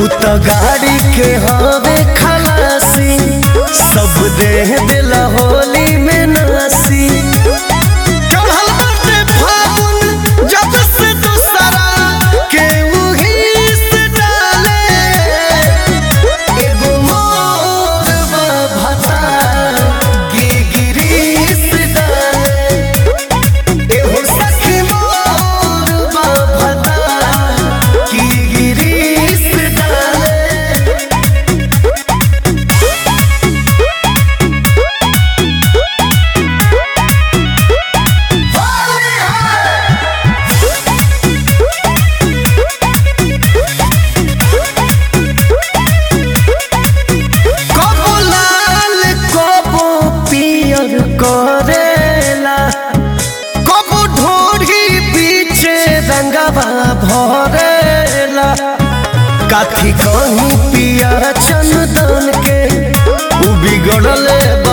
उ त गाड़ी के हवे खलासी सब दे दिला होली में नासी चढ़ल बाटे फागुन जब से दूसरा के उही से डाले एगो मोर बा भता गिरिस डाले एहो सखी मोर बा भता गिरिस डाले कबो लाल कबो पियर करेला कबो ढोढ़ी पीछे रंगवा भरेला काठी कहीं पिया चंदन के उ बिगड़ले